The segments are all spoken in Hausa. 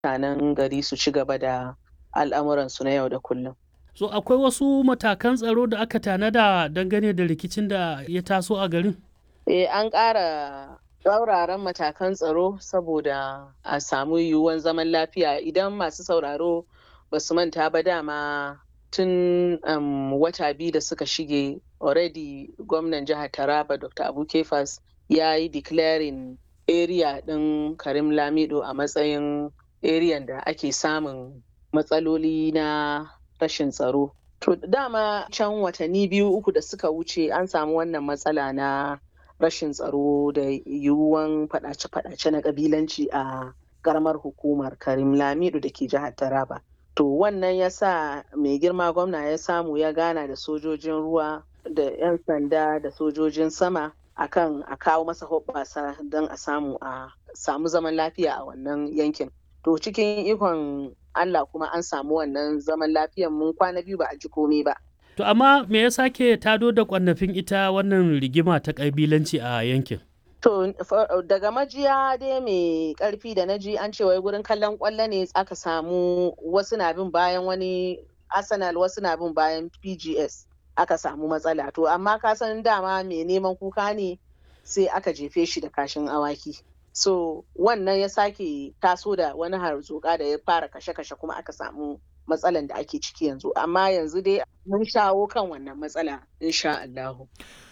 mutanen gari su ci gaba da al'amuransu na yau da kullum. So akwai wasu matakan tsaro da aka tanada dangane da rikicin da ya taso a garin? Eh an ƙara tsauraran matakan tsaro saboda a samu yiwuwan zaman lafiya idan masu sauraro ba su manta ba dama tun um, wata biyu da suka shige already gwamnan jihar taraba dr abu kefas ya yi declaring area ɗin karim lamido a matsayin area da ake samun matsaloli na rashin tsaro to dama can watanni biyu uku da suka wuce an samu wannan matsala na rashin tsaro da yiwuwan faɗace-faɗace na ƙabilanci a karamar hukumar karim lamido da ke jihar taraba to wannan ya sa mai girma gwamna ya samu ya gana da sojojin ruwa da 'yan sanda da sojojin sama akan a kawo masa hoɓɓasa don a samu a samu zaman lafiya a wannan yankin to cikin ikon allah kuma an samu wannan zaman lafiyan mun kwana biyu ba a ji komai ba To amma me ya sake tado da kwannafin ita wannan rigima ta ƙabilanci a yankin? To daga majiya dai mai karfi da na ji an ce wai gurin kallon kwallo ne aka samu wasu na bin bayan wani Arsenal wasu na bin bayan PGS aka samu matsala to amma ka san dama mai neman kuka ne sai aka jefe shi da kashin awaki. So wannan ya sake taso da wani harzuka da ya fara kashe-kashe kuma aka samu matsalan da ake ciki yanzu amma yanzu dai mun shawo kan wannan matsala insha Allahu.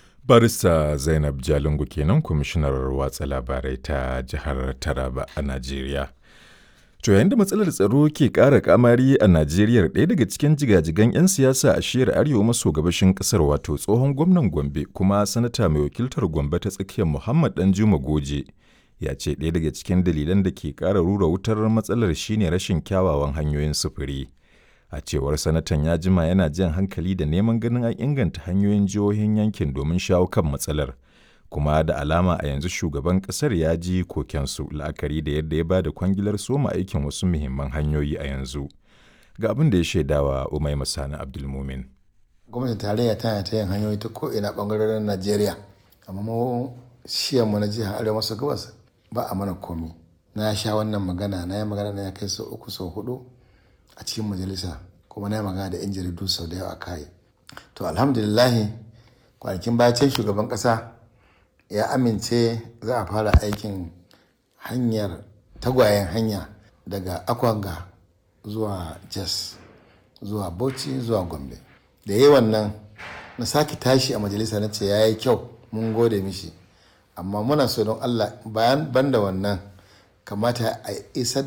barista zainab jalingu kenan kwamishinar watsa labarai ta jihar taraba a najeriya to yayin da matsalar tsaro ke ƙara kamari a najeriya ɗaya daga cikin jigajigan 'yan siyasa a shiyar arewa maso gabashin ƙasar wato tsohon gwamnan gombe kuma sanata mai wakiltar gombe ta tsakiyar muhammad danjuma goje ya ce ɗaya daga cikin dalilan da ke ƙara rura wutar matsalar shine rashin kyawawan hanyoyin sufuri a cewar sanatan ya jima yana jan hankali da neman ganin an inganta hanyoyin jihohin yankin domin shawo kan matsalar kuma da alama a yanzu shugaban kasar ya ji kokensu la'akari da yadda ya ba da kwangilar soma aikin wasu muhimman hanyoyi a yanzu ga abin da ya shaidawa umai masani abdulmumin gwamnatin tarayya tana ta yin hanyoyi ta ko'ina bangarorin najeriya amma mu mu na jihar arewa maso gabas ba a mana komi na sha wannan magana na yi magana na ya kai sau uku sau hudu a cikin majalisa kuma na yi magana da 'yan jaridu sau da yawa kai to alhamdulillahi kwanakin bacin shugaban kasa ya amince za a fara aikin hanyar tagwayen hanya daga akwanga zuwa jas zuwa bauchi zuwa gombe da yi wannan na sake tashi a majalisa na ce ya yi kyau mun gode mishi amma muna so don allah bayan banda wannan kamata a isar